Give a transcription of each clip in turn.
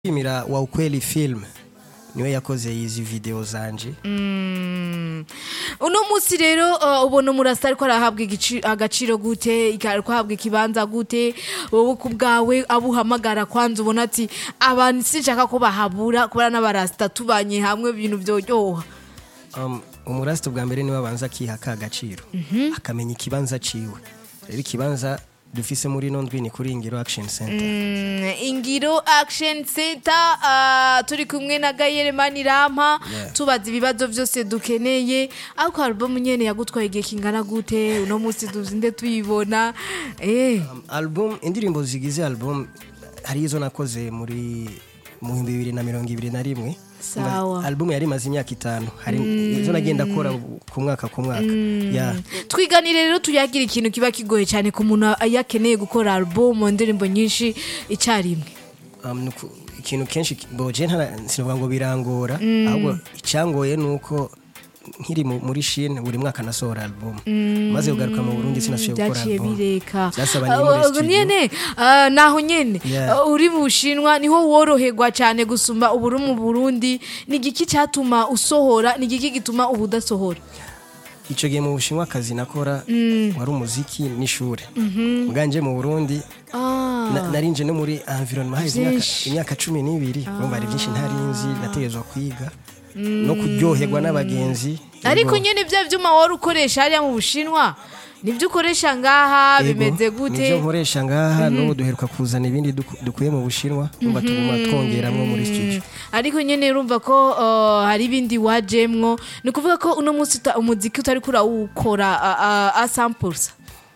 shimira wa ukweli film niwe yakoze izi video zanje uno munsi rero uh, ubona umurasa ariko arahabwa igici- agaciro gute ariko ahabwa ikibanza gute wowe ku bwawe abo uhamagara kwanza ubona ati abantu sinshaka ko bahabura kubera n'abarasita tubanye hamwe ibintu byoryoha um, umurasita bwa mbere niwe abanza akiha ka gaciro akamenya ikibanza ciwe rero ikibanza dufise muri ino ndwi ni kuri ingiro action center Mm, ingiro action center uh, turi kumwe na gayere manirama Yeah. tubaza ibibazo byose dukeneye ariko album nyene yagutwaye igihe kingana gute uno munsi tuzinde tuyibona eh um, album indirimbo zigize album hari izo nakoze muri mu bihumbi bibiri na mirongo ibiri na rimwe Sawa. album yari imaze imyaka itanu hari izo nagenda akora ku mwaka ku mwaka yeah. twiganire rero tuyagira ikintu kiba kigoye cyane ku muntu yakeneye gukora album mu ndirimbo nyinshi icyarimwe um, nuku- ikintu kenshi ki- boje ntara sinavuga ngo birangora ahubwo icyangoye nuko nkiri mu- muri Chine buri mwaka nasohora album maze kugaruka mu Burundi sinasubiye gukora byaciye album bireka Byasaba ni muri Uh, studio. nyene uh, naho nyene Yeah. uh, uri mu bushinwa niho woroherwa cyane gusumba uburi mu burundi ni igiki cyatuma usohora ni igiki gituma ubu udasohora ico gihe mu Bushinwa akazi nakora wari umuziki n'ishure muganje mu Burundi Ah, na- narinje no muri environnement hahize imyaka- Vyinshi. imyaka cumi n'ibiri urumva hari byinshi ntarinzi nategerezwa kwiga no kuryoherwa n'abagenzi ariko Yego. nyene bya vyuma wari ukoresha hariya mu bushinwa nibyo ukoresha ngaha Yego, bimeze nivyo gute nkoresha ngaha n'ubu duheruka kuzana ibindi duku- dukuye mu bushinwa numva tuguma twongeramwo muri studio ariko nyene urumva ko uh, hari ibindi wajemwo ni ukuvuga ko uno munsi uta- umuziki utari kurawukora a 100%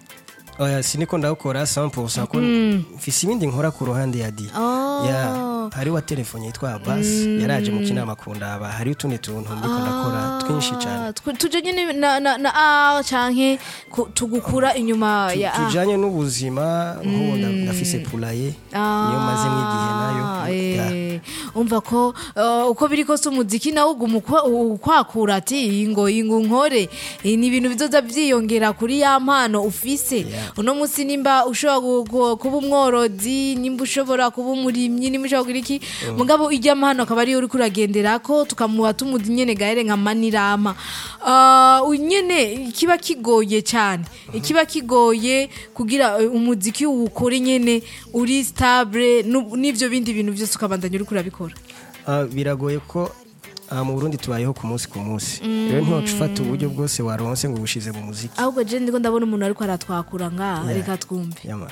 oya siniko ndawukora 100% ko mfise ibindi nkora ku ruhande ya di Oh. ya hari wa telefone yitwa Abbas yaraje mu kinama kundaba hari utundi tuntu ndiko ndakora twinshi cyane Ah, twe- tuje nyene na, na, na a canke ku- tugukura inyuma ya a tujanye n'ubuzima nk'ubu nda- ndafise pulaye niyo maze nk'igihe nayo Ah, Ya. eh, umva ko uh, uko biri kose umuziki nawo uguma ukwa- ukwakura ati ingo ingo nkore Eh, ni ibintu bizoza vyiyongera kuri ya mpano ufise Yeah. uno munsi nimba ushobora gu- gu- kuba umworozi nimba ushobora kuba umurimyi nimba ushobora kugira iki mugabo ijya mpano akaba ariyo uriko uragenderako tukamuha tumuzi nyene gahere nka manirama Ah, uyu nyene kiba kigoye cyane ikiba kigoye kugira eh, umuziki uwukore nyene uri stable nu- n'ivyo bindi bintu byose ukabandanya uriko urabikora Ah, biragoye ko ah, mu Burundi tubayeho ku munsi ku munsi rero ntiwaca ufata uburyo bwose waronse ngo ubushize mu muziki ahubwo je ndiko ndabona umuntu ariko aratwakura ngaha reka twumve Yama.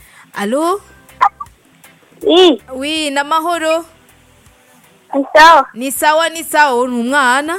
alo Oui, wi namahoro sawa. ni sawa ni sawa ni umwana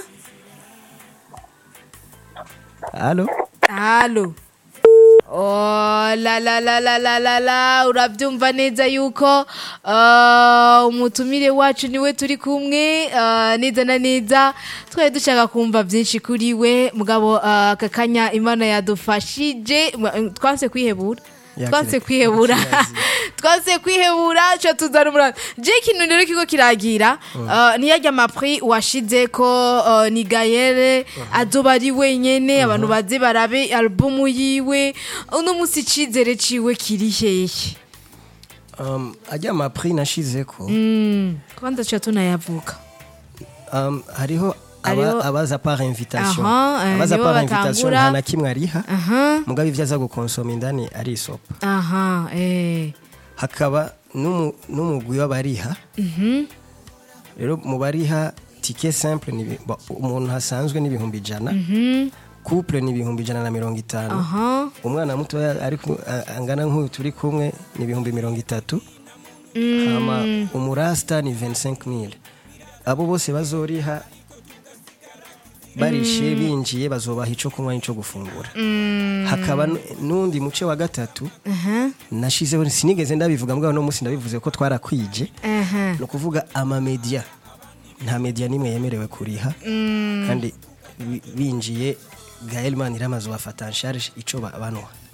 Allo halo Oh, la la la la la la la urabyumva neza yuko uh, umutumire wacu niwe turi kumwe uh, neza na neza twari dushaka kumva byinshi kuri we mugabo uh, aka kanya imana yadufashije mwa- twanse kwihebura Ya, twanse kire- kwihebura kirazi. twanse kwihebura cyo tuzana umurava je ikintu rero kiko kiragira uh, niyarya amapri washize ko uh, ni gayere azoba ari wenyene abantu baze barabe albumu yiwe uno munsi icizere ciwe kiri hehe um, ajya amapri nashizeko Mm, kwanza cha tunayavuga um, hariho Hariho- aba, abaza par invitation Aha, eh, abaza nibo par invitation batangura. nta na kimwe ariha aha mugabo ivyo aza gukonsoma indani ari isopa aha eh hakaba n'umu- n'umugwi w'abariha rero mu bariha tike simple ni ibi- ba- umuntu hasanzwe n'ibihumbi ijana couple ni ibihumbi ijana na mirongo itanu aha umwana mutoya ariko a- angana nk'uyu turi kumwe ni ibihumbi mirongo itatu hama umurasta ni 25000 abo bose bazoriha barishe binjiye bazobaha ico kunywa n'ico gufungura hakaba n- n'undi muce wa gatatu aha nashizeho sinigeze ndabivuga mbwa no munsi ndabivuze ko twarakwije aha ni ukuvuga amamedia nta media n'imwe yemerewe kuriha kandi bi- binjiye gael maniramaze bafata en charge ico ba- banwa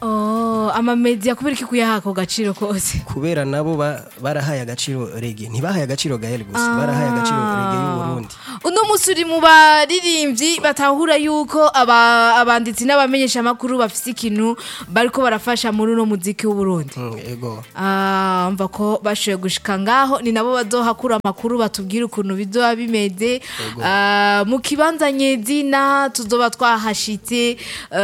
oh amamedia kubera iki kuyaha ako gaciro kose kubera nabo ba- barahaye agaciro rege ntibahaye agaciro gael gusa barahaye agaciro rege y'uburundi uno musi uri mu baririmbyi batahura yuko aba- abanditsi n'abamenyesha amakuru bafise ikintu bariko barafasha muri uno muziki w'uburundi Mm, ego Ah, mva ko bashoboye gushika ngaho ni nabo bazohakura amakuru batubwira ukuntu bizoba bimeze Ah, mu kibanza nyezina tuzoba twahashitse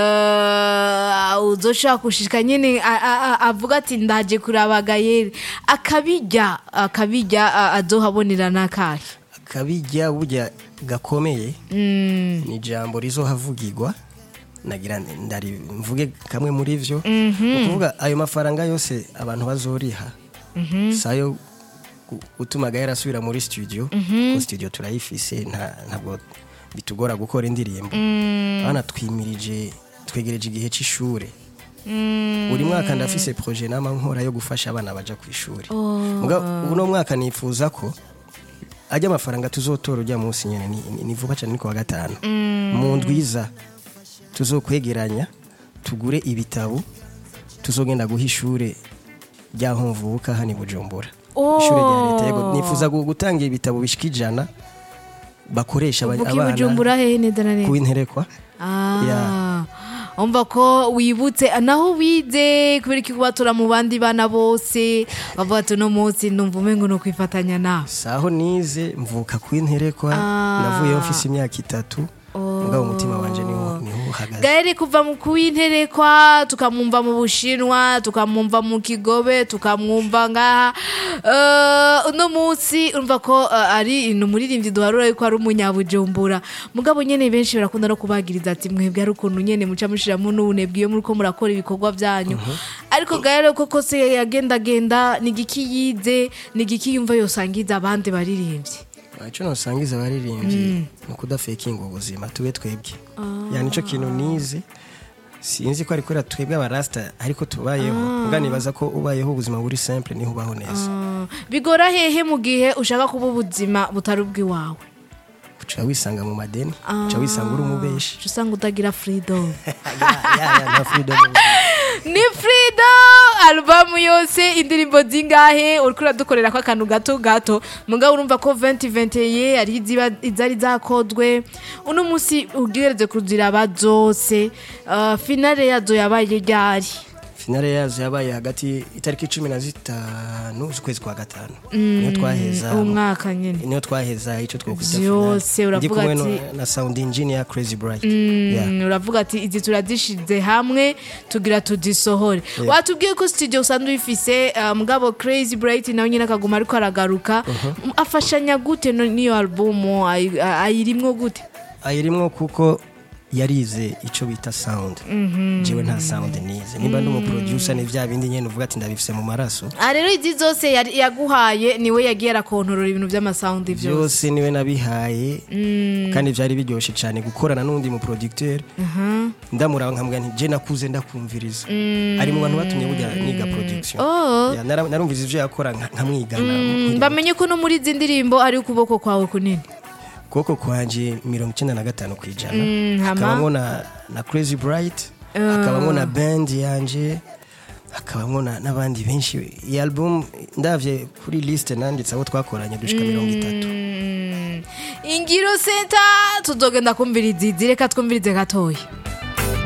ah, uzoshobora gushika nyene a- a- a- avuga ati ndaje kuraba gayeri akabijya akabijya ah, azohabonera n'akahe akabijya burya gakomeye ni ijambo rizohavugirwa nagira ndari mvuge kamwe muri vyo ni ukuvuga ayo mafaranga yose abantu bazoriha sayo gu- gutuma gahera asubira muri studio kuko studio turayifise nta- ntabwo bitugora gukora indirimbo abana twimirije twegereje igihe c'ishure buri mwaka ndafise projet nama nkora yo gufasha abana baja ku ishuri Muga uno mwaka nifuza ko ajya amafaranga tuzotora ujya munsi nyene ni, ni, ni vuba cyane ni ku wa gatanu mu ndwiza tuzokwegeranya tugure ibitabo tuzogenda guha ishure ryaho mvuka hano i bujumbura Oh. ishure rya leta yego nifuza gu- gutanga ibitabo bishika ijana bakoresha aba- uvuga abana ibujumbura hehe neza na neza kuwinterekwa Ah, umva ko wibutse naho wize kubera iki kubatura mu bandi bana bose bavuga ati uno munsi ndumva umengo no kwifatanya nawe saho nize mvuka kuwinterekwa Ah. navuyeho mfise imyaka itatu mugabo umutima wanje niho niho uhagaze gahere kuva mu kuwinterekwa tukamwumva mu bushinwa tukamwumva mu kigobe tukamwumva ngaha Eh, uno munsi urumva ko eh, ari ni umuririmbyi duharura yuko ari umunyabujumbura mugabo nyene benshi barakunda no kubagiriza ati mwebwe ari ukuntu nyene muca mushiramo n'ubunebwe iyo muriko murakora ibikorwa byanyu ariko gahere koko se yagendagenda ni igiki yize ni igiki yumva yosangiza abandi baririmbyi icyo nosangiza abaririmbyi ni ukudafekinga ubuzima tube twebwe yani nicyo kintu nize sinzi ko ari kubera twebwe abarasita ariko tubayeho ubwo nibaza ko ubayeho ubuzima buri simple niho ubaho neza Ah, bigora hehe mu gihe ushaka kuba ubuzima butari ubw'iwawe uca wisanga mu madeni uca wisanga uri umubeshi uca usanga utagira freedom Ya, ya, ya, nta freedom mu buzima. ni freedom alubamu yose indirimbo zingahe uriko uradukorera ko akantu gato gato mugabo urumva ko 2020 ye ari iziba izari zakodwe uno munsi ugereze kuziraba zose uh, finale yazo yabaye ryari finale yazo yabaye hagati itariki cumi na zitanu z'ukwezi kwa gatanu niyo twaheza uwo mwaka nyene niyo twaheza icyo twokwita Vyose, finale. Ndi uravuga kumwe ati- no- na sound engineer crazy bright Yeah. Mm, uravuga ati izi turazishize hamwe tugira tuzisohore watubwiye ko studio usanzwe uyifise uh, mugabo crazy bright nawe nyine akaguma ariko aragaruka Mm, afashanya gute no- n'iyo album ayi- ayirimwo gute ayirimwo kuko yarize icyo bita sound jewe nta sound nize nimba ndi umuproducer ni vya bindi nyene uvuga ati ndabifise mu maraso Ah, rero izi zose yari- yaguhaye niwe yagiye arakontorora ibintu by'amasaundi byose byose niwe nabihaye kandi vyari biryoshe cyane gukorana n'undi mu producteur ndamuraba nkamubwira nti je nakuze ndakumviriza ari mu bantu batumye burya niga production Oh. Ya, nara- narumvise ivyo yakora nka- nkamwigana Mm, bamenye ko no muri izi ndirimbo ari ukuboko kwawe kunini kuboko kwanje mirongo icyenda na gatanu ku ijana Mm, hama? hakabamwo na, na crazy bright hakabamwo na band yanje hakabamwo na- n'abandi benshi iyi album ndavye kuri liste nanditse abo twakoranye dushika mirongo itatu Mm, ingiro center tuzogenda kumviriza izi reka twumvirize gatoya